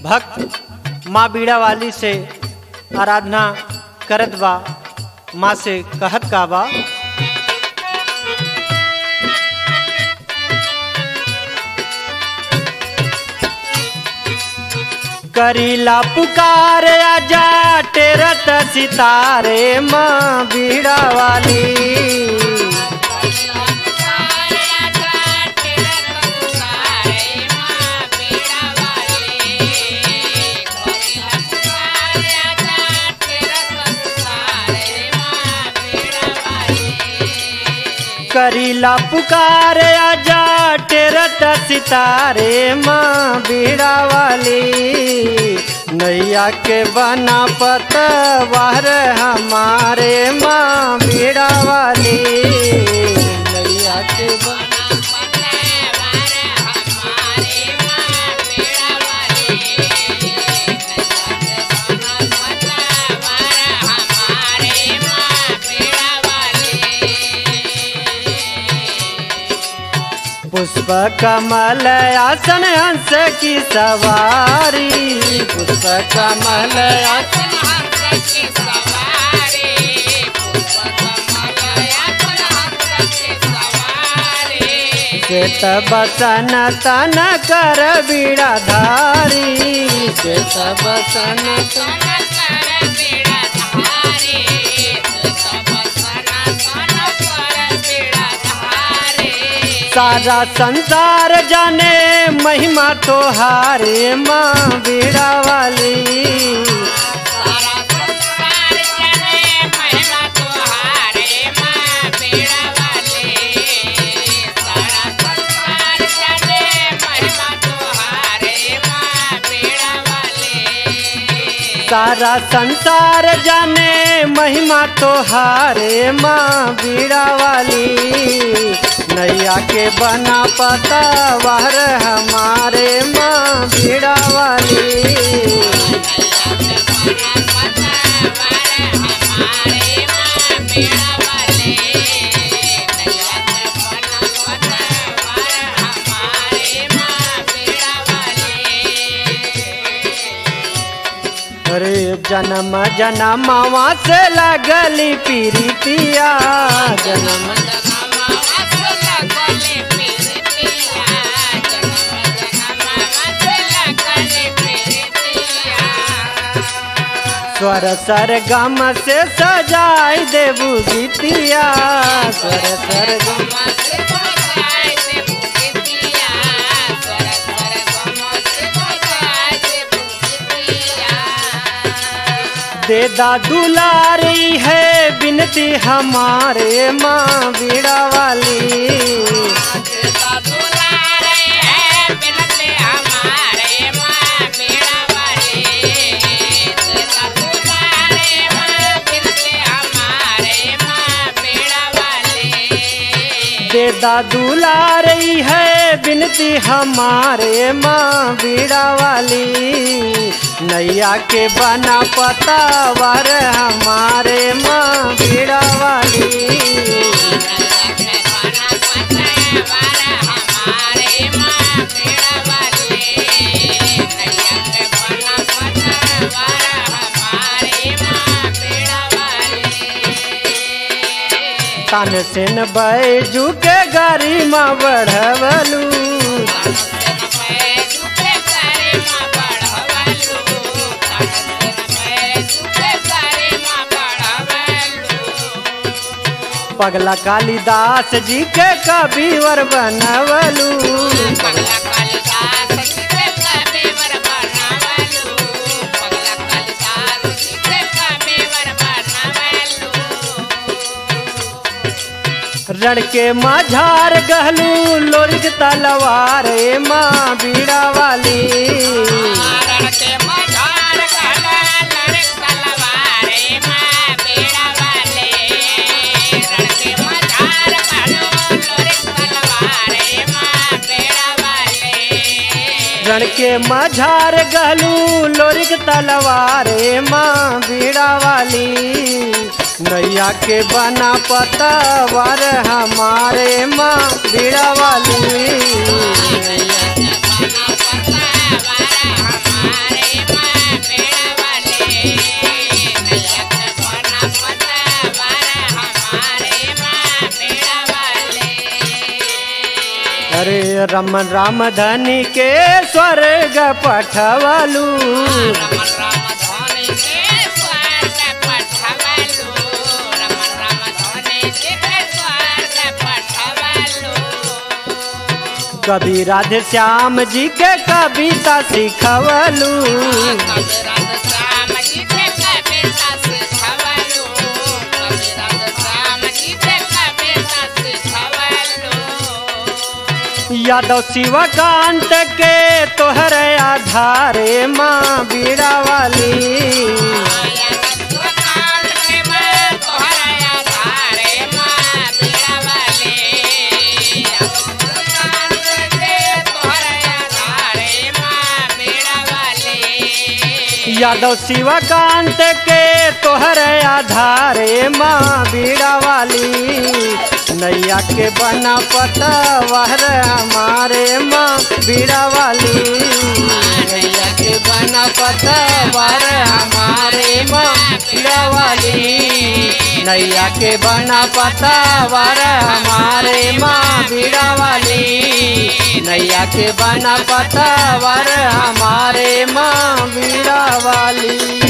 भक्त माँ बीड़ा वाली से आराधना करत बा माँ से कहत का बा करीला पुकार आजा टेरत सितारे माँ बीड़ा वाली करीला पुकार आजा टेरत सितारे माँ बीड़ा वाली नैया के बना पतवार हमारे माँ बीड़ा वाली नैया के बना पुष्प कमल आसन हंस की सवारी पुष्प कमल आसन श्वेत बसन तन कर बीड़ाधारी श्वेत बसन तन सारा संसार जाने महिमा तो हारे माँ बीड़ा वाली सारा संसार जाने महिमा तो हारे माँ बीड़ा वाली नैया के बना पता वार हमारे माँ बीड़ा वाली अरे जन्म जन्मवा से लगली पीरितिया जन्म स्वर सर गम से सजाई देबू गीतिया स्वर सर गम दे दा दुलारी है बिनती हमारे माँ बीड़ा वाली दे दा दुलारी है बिनती हमारे माँ बीड़ा वाली नैया के बना पता वर हमारे माँ बीड़ा वाली तन सेन बैजू के गाड़ी माँ बढ़वलू पगला कालिदास जी के कबीवर बनवलू रण के माझार गहलू लोरिक तलवार माँ बीड़ा वाली रण के माझार गहलू लोरिक तलवार माँ बीड़ा वाली नैया के बना पता वर हमारे माँ बीड़ा वाली हमारे रमन राम धनी के स्वर्ग पठवलू रमन राम धोनी के स्वर्ग पठवलु रमन राम धोनी के स्वर्ग पठवलु कभी राधे श्याम जी के कविता सिखवलू कविराज श्याम जी के कविता सिखवलु कविराज श्याम जी के कविता सिखवलु यादव शिवकांत के तोहर आधारे माँ बीड़ा वाली यादव शिवकांत के तोहर आधारे माँ बीड़ा वाली नैया के बना पता वहर हमारे माँ बीड़ा वाली नैया के बना पता वहर हमारे माँ बीड़ा वाली नैया के बना पता वर हमारे माँ बीड़ा वाली नैया के बना पता वर हमारे माँ बीड़ा वाली